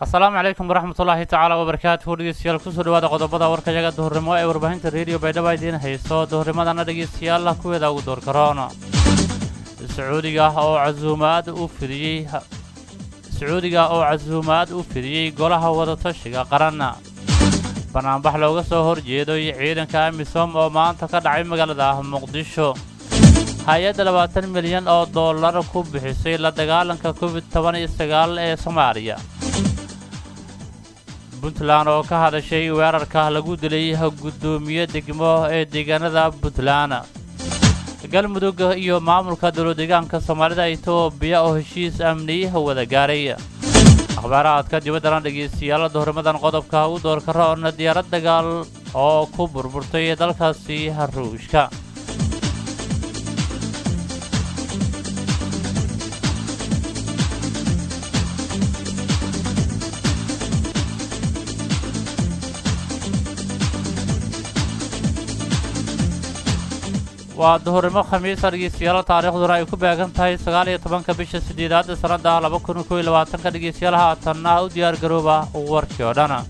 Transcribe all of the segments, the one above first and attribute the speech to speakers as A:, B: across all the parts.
A: asalaamu calaykum waraxmatullaahi tacaala wabarakaatuhu dhegeystayaal kusoo dhawaada qodobada warkayaga duhurnimo ee warbaahinta reediyo baydhaba idiin hayso duhurnimadana dhegeystayaal kuweeda ugu door karoona sacuudiga oo casuumaad u fidiyey sacuudiga oo casuumaad u fidiyey golaha wadatashiga qaranna banaanbax looga soo horjeedo iyo ciidanka amisom oo maanta ka dhacay magaalada muqdisho hay-adda labaatan milyan oo dollar ku bixisay la dagaalanka covid toban iyo sagaal ee soomaaliya puntland oo ka hadashay weerarka lagu dilay guddoomiye degmo ee deegaanada puntland galmudug iyo maamulka dowladeegaanka soomaalida etoobiya oo heshiis amniyaha wada gaaray akhbaaraadka dibaddana dhegeystayaal duhurnimadan qodobka u doorka roona diyaarad dagaal oo ku burburtay dalkaasi ruushka waa duhurnimo khamiisa dhegeystayaal taariikhduna ay ku beegan tahay sagaal iyo tobanka bisha sideedaad sannada laba kun kow iyo labaatanka dhegeystayaal haatanna u diyaar garooba warkii oo dhan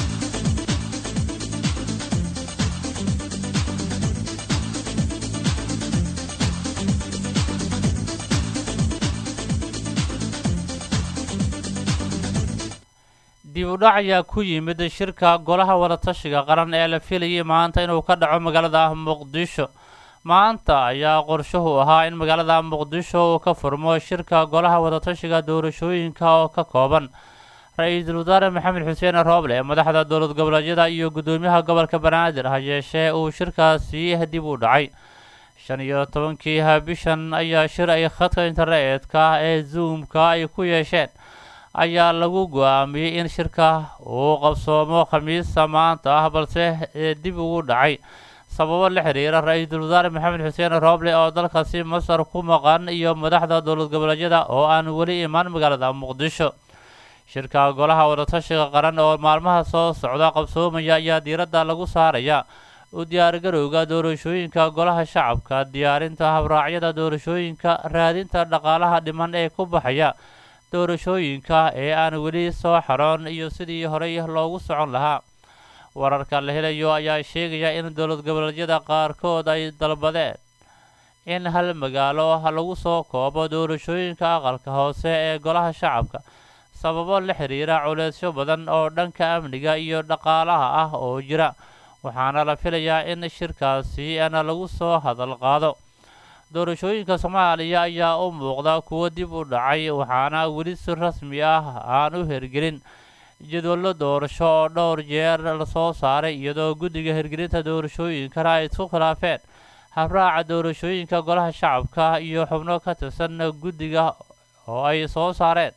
A: dib u dhac ayaa ku yimid shirka golaha wadatashiga qaran ee la filayay maanta inuu ka dhaco magaalada muqdisho maanta ayaa qorshuhu ahaa in magaalada muqdisho uu ka furmo shirka golaha wadatashiga doorashooyinka oo ka kooban ra-iisul wasaare maxamed xuseen rooble madaxda dowlad goboleedyada iyo guddoomiyaha gobolka banaadir ha yeeshee uu shirkaasi dib u dhacay shan iyo tobankii bishan ayaa shir ay khadka internetka ee zoomka ay ku yeesheen ayaa lagu go-aamiyey in shirka uu qabsoomo khamiista maanta ah balse dib ugu dhacay sababo la xiriira ra-iisul wasaare maxamed xuseen rooble oo dalkaasi masar ku maqan iyo madaxda dowlad goboleedyada oo aan weli imaan magaalada muqdisho shirka golaha wadatashiga qaran oo maalmaha soo socda qabsoomaya ayaa diiradda lagu saaraya u diyaargarowga doorashooyinka golaha shacabka diyaarinta habraacyada doorashooyinka raadinta dhaqaalaha dhiman ee ku baxaya doorashooyinka ee aan weli soo xaroon iyo sidii horey loogu socon lahaa wararka la helayo ayaa sheegaya in dowlad goboleedyada qaarkood ay dalbadeen in hal magaalo lagu soo koobo doorashooyinka aqalka hoose ee golaha shacabka sababo la xiriira culeysyo badan oo dhanka amniga iyo dhaqaalaha ah oo jira waxaana la filayaa in shirkaasi ana lagu soo hadal qaado doorashooyinka soomaaliya ayaa u muuqda kuwo dib u dhacay waxaana weli si rasmi ah aan u hergelin jadwallo doorasho oo dhowr jeer lasoo saaray iyadoo guddiga hirgelinta doorashooyinkana ay isku khilaafeen habraaca doorashooyinka golaha shacabka iyo xubno ka tirsan guddiga oo ay soo saareen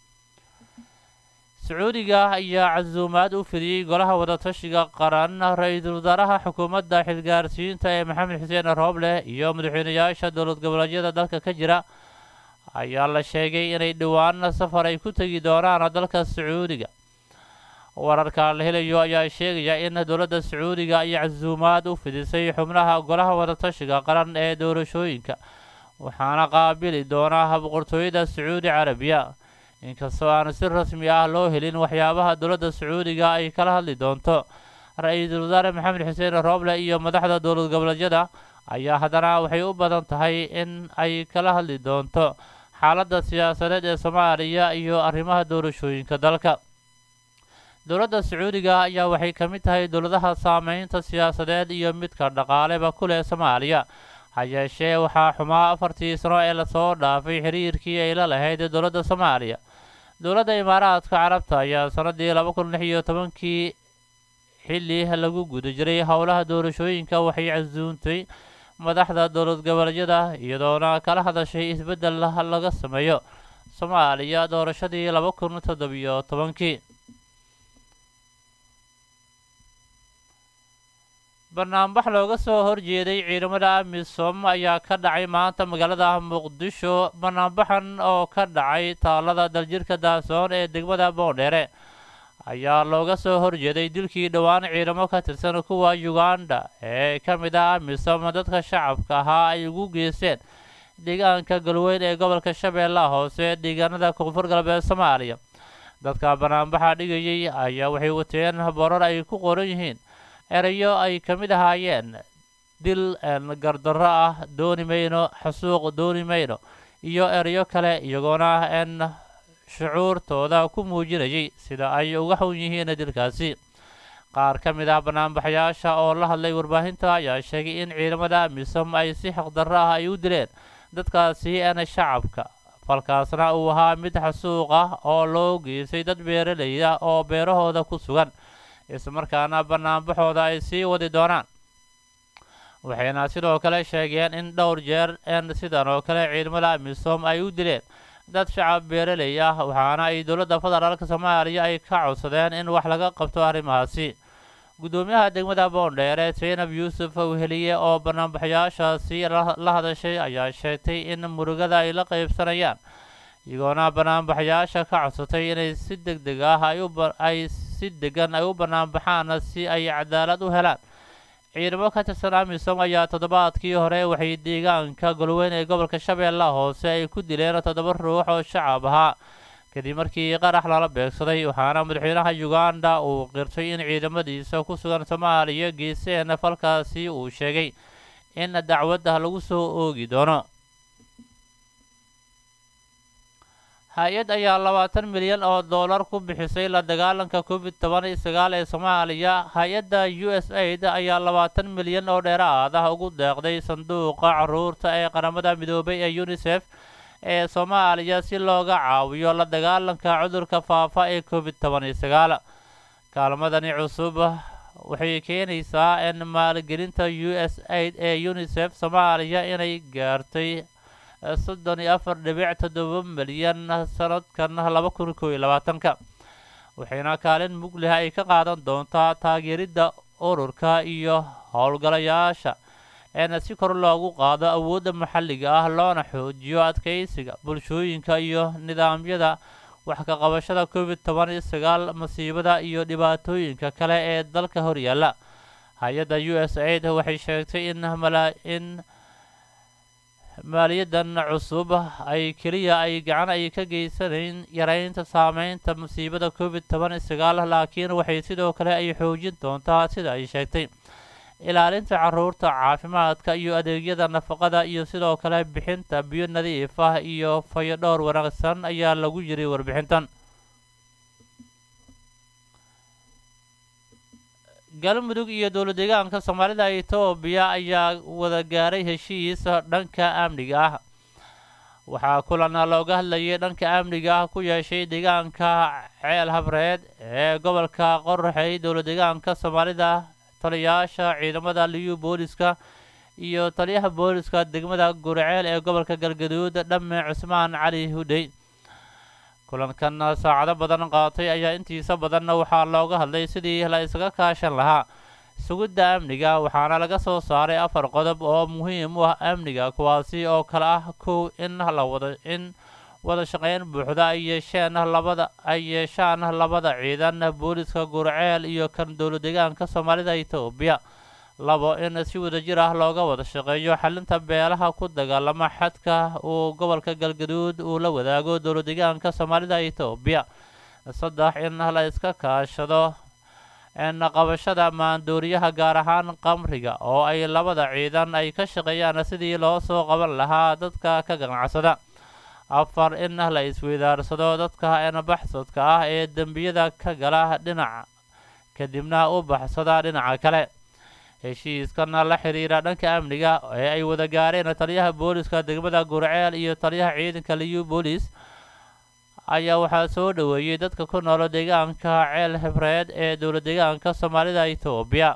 A: sacuudiga ayaa casuumaad u fidiyey golaha wadatashiga qaran ra-iisul wasaaraha xukuumadda xilgaarsiinta ee maxamed xuseen rooble iyo madaxweynayaasha dowlad goboleedyada dalka ka jira ayaa la sheegay inay dhowaan safar ay ku tegi doonaan dalka sacuudiga wararka la helayo ayaa sheegaya in dowladda sacuudiga ay casuumaad u fidisay xubnaha golaha wadatashiga qaran ee doorashooyinka waxaana qaabili doonaa boqortooyada sacuudi carabiya inkastoo aan si rasmi ah loo helin waxyaabaha dowladda sacuudiga ay kala hadli doonto ra-iisul wasaare maxamed xuseen rooble iyo madaxda dowlad goboleedyada ayaa haddana waxay u badan tahay in ay kala hadli doonto xaaladda siyaasadeed ee soomaaliya iyo arrimaha doorashooyinka dalka dowladda sacuudiga ayaa waxay ka mid tahay dowladaha saameynta siyaasadeed iyo midka dhaqaaleba ku leh soomaaliya ha yeeshee waxaa xumaa afartii sano ee lasoo dhaafay xiriirkii ay la lahayd dowladda soomaaliya dowladda imaaraadka carabta ayaa sanadii laba kun lix iyo tobankii xilli lagu guda jiray howlaha doorashooyinka waxay casuuntay madaxda dowlad goboleedyada iyadoona kala hadashay isbeddel laga sameeyo soomaaliya doorashadii laba kun toddobiyo tobankii banaanbax looga soo horjeeday ciidamada amisom ayaa ka dhacay maanta magaalada muqdisho banaanbaxan oo ka dhacay taalada daljirka daasoon ee degmada boondheere ayaa looga soo horjeeday dilkii dhowaan ciidamo ka tirsan kuwa uganda ee ka mid ah amisom dadka shacabka ahaa ay ugu geysteen deegaanka galweyn ee gobolka shabeellaha hoose deegaanada koonfur galbeed soomaaliya dadka banaanbaxa dhigayay ayaa waxay wateen borar ay ku qoran yihiin erayo ay ka mid ahaayeen dil gardarro ah dooni mayno xasuuq dooni mayno iyo erayo kale iyagoona n shucuurtooda ku muujinayay sida ay uga xun yihiin dilkaasi qaar ka mid ah banaanbaxayaasha oo la hadlay warbaahinta ayaa sheegay in ciidamada misom ay si xaqdarro ah ay u dileen dadkaasi n shacabka falkaasna uu ahaa mid xasuuq ah oo loo geysay dad beeraley ah oo beerahooda ku sugan islamarkaana banaanbaxooda ay sii wadi doonaan waxayna sidoo kale sheegeen in dhowr jeer n sidan oo kale ciidamada misom ay u dileen dad shacab beeraley ah waxaana ay dowladda federaalka soomaaliya ay ka codsadeen in wax laga qabto arrimahaasi guddoomiyaha degmada boondheere zaynab yuusuf weheliye oo banaanbaxayaashaasi la hadashay ayaa sheegtay in murugada ay la qaybsanayaan iyagoona banaanbaxayaasha ka codsatay inay si deg deg ah ay si degan ay u banaanbaxaan si ay cadaalad u helaan ciidamo ka tirsan amisom ayaa toddobaadkii hore waxay deegaanka golweyn ee gobolka shabeellaha hoose ay ku dileen toddoba ruux oo shacab ahaa kadib markii qarax lala beegsaday waxaana madaxweynaha uganda uu qirtay in ciidamadiisa ku sugan soomaaliya geeseen falkaasi uu sheegay in dacwadda lagu soo oogi doono hay-ad ayaa labaatan milyan oo dollar ku bixisay la dagaalanka covid toban iyo sagaal ee soomaaliya hay-adda u s aid ayaa labaatan milyan oo dheeraad ah ugu deeqday sanduuqa caruurta ee qaramada midoobay ee unisef ee soomaaliya si looga caawiyo la dagaalanka cudurka faafa ee covid toban iyo sagaal kaalmadani cusub waxay keenaysaa in maalgelinta u s aid ee unisef soomaaliya inay gaartay soddon iyo afar dhibic toddoba milyan sanadkan laba kun kow iyo labaatanka waxayna kaalin mugleh ay ka qaadan doontaa taageeridda ururka iyo howlgalayaasha eena si kor loogu qaado awoodda maxalliga ah loona xoojiyo adkaysiga bulshooyinka iyo nidaamyada wax ka qabashada covid toban iyo sagaal masiibada iyo dhibaatooyinka kale ee dalka horyaalla hay-adda u s aid waxay sheegtay in in maaliyadan cusub ay keliya ay gacan ay ka geysanayn yaraynta saameynta masiibada covid toban iyo sagaal laakiin waxay sidoo kale ay xoojin doontaa sida ay sheegtay ilaalinta caruurta caafimaadka iyo adeegyada nafaqada iyo sidoo kale bixinta biyo nadiif ah iyo fayo dhowr wanaagsan ayaa lagu yiri warbixintan galmudug iyo dowlad deegaanka soomaalida etoobiya ayaa wada gaaray heshiis dhanka amniga ah waxaa kulan looga hadlayay dhanka amniga ah ku yeeshay deegaanka ceel habreed ee gobolka qoraxey dowlad deegaanka soomaalida taliyayaasha ciidamada liyu booliska iyo taliyaha booliska degmada gurceel ee gobolka galgaduud dhamme cusmaan cali hudhey kulankan saacado badan qaatay ayaa intiisa badanna waxaa looga hadlay sidii la isaga kaashan lahaa sugidda amniga waxaana laga soo saaray afar qodob oo muhiim u ah amniga kuwaasi oo kale ah kow in la wada in wada shaqeyn buuxda ay yeesheen labada ay yeeshaan labada ciidan booliska gurceel iyo kan dowlad deegaanka soomaalida etoobiya labo in si wadajir ah looga wada shaqeeyo xalinta beelaha ku dagaalama xadka uu gobolka galgaduud uu la wadaago dowlad deegaanka soomaalida etoobiya saddex in la iska kaashado qabashada maandooriyaha gaar ahaan qamriga oo ay labada ciidan ay ka shaqeeyaan sidii loo soo qaban lahaa dadka ka ganacsada afar in la isweydaarsado dadka baxsadka ah ee dembiyada ka gala dhinaca kadibna u baxsada dhinaca kale heshiiskana la xiriira dhanka amniga ee ay wada gaareen taliyaha booliska degmada gurceel iyo taliyaha ciidanka liyu boolis ayaa waxaa soo dhoweeyey dadka ku noolo deegaanka ceel hebreed ee dowlad deegaanka soomaalida etoobiya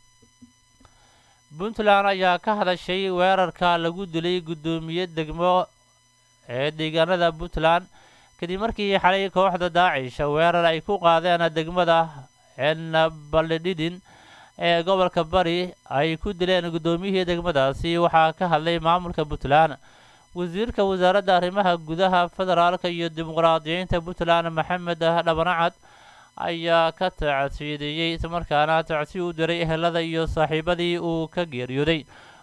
A: puntland ayaa ka hadashay weerarka lagu dilay guddoomiye degmo ee deegaanada puntland kadib markii xalay kooxda daacisha weerar ay ku qaadeen degmada enbaldhidin ee gobolka bari ay ku dileen guddoomiyihii degmadaasi waxaa ka hadlay maamulka puntland wasiirka wasaaradda arrimaha gudaha federaalka iyo dimuqraadiyiinta puntland maxamed dhabanacad ayaa ka tacsiideeyey islamarkaana tacsi u diray ehelada iyo saaxiibadii uu ka geeriyooday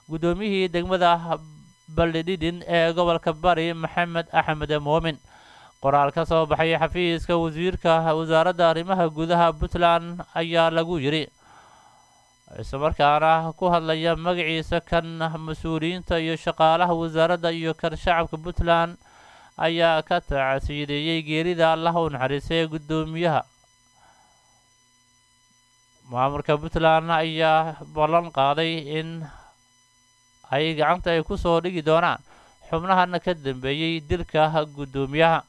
A: guddoomiyihii degmada baldhidhin ee gobolka bari maxamed axmed moomin qoraal ka soo baxay xafiiska wasiirka wasaaradda arrimaha gudaha puntland ayaa lagu yidhi islamarkaana ku hadlaya magaciisa kan mas-uuliyiinta iyo shaqaalaha wasaaradda iyo kan shacabka puntland ayaa ka tacsiideeyey geerida allah u naxariisay guddoomiyaha maamulka puntland ayaa ballan qaaday in ay gacanta ay ku soo dhigi doonaan xubnahana ka dambeeyey dilka guddoomiyaha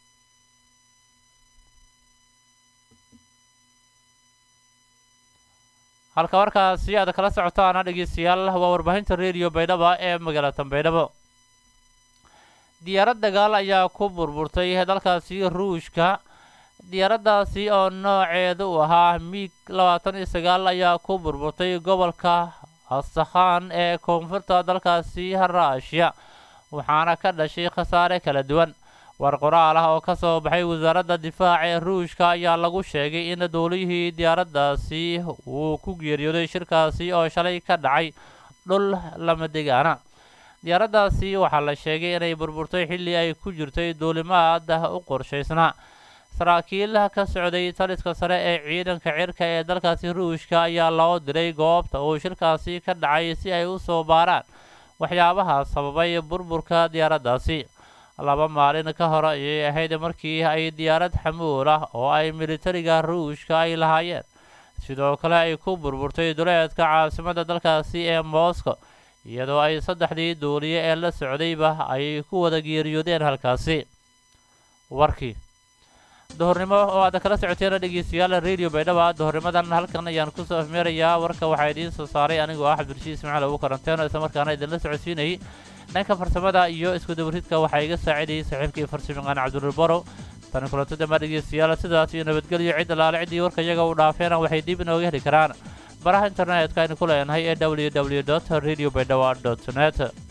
A: halka markaasi aad kala socotaana dhegeystayaal waa warbaahinta rediyo baydhaba ee magaalada baydhabo diyaarad dagaal ayaa ku burburtay dalkaasi ruushka diyaaraddaasi oo nooceedu u ahaa miig labaatan iyo sagaal ayaa ku burburtay gobolka asakhan ee koonfurta dalkaasi raashiya waxaana ka dhashay khasaare kala duwan war qoraal ah oo ka soo baxay wasaaradda difaaca ee ruushka ayaa lagu sheegay in dowlihii diyaaraddaasi uu ku geeriyooday shirkaasi oo shalay ka dhacay dhul lama degaana diyaaraddaasi waxaa la sheegay inay burburtay xilli ay ku jirtay duulimaad u qorshaysnaa saraakiil ka socday taliska sare ee ciidanka cirka ee dalkaasi ruushka ayaa loo diray goobta uu shirkaasi ka dhacay si ay u soo baaraan waxyaabaha sababay burburka diyaaraddaasi laba maalin ka hor ayay ahayd markii ay diyaarad xamuul ah oo ay militariga ruushka ay lahaayeen sidoo kale ay ku burburtay duleedka caasimadda dalkaasi ee moscow iyadoo ay saddexdii duuliye ee la socdayba ay ku wada geeriyoodeen halkaasi warkii duhurnimo oo aad kala socoteen dhegeystayaal radio baydhaba duhurnimadan halkan ayaan kusoo afmeerayaa warka waxaa idiin soo saaray anigoo ah cabdirashiid ismaciil ugu karanteeno isla markaana idinla socodsiinayay dhanka farsamada iyo isku dabaridka waxaa iga saacidayay saaxiibkii farsamayaqaan cabdulborow tani kulantada ma dhegeystayaal sidaas iyo nabadgelyo cid alaale ciddii warka iyaga u dhaafeena waxay dib inooga heli karaan baraha internetka aynu ku leenahay ee w w dot radio baydhaba dot net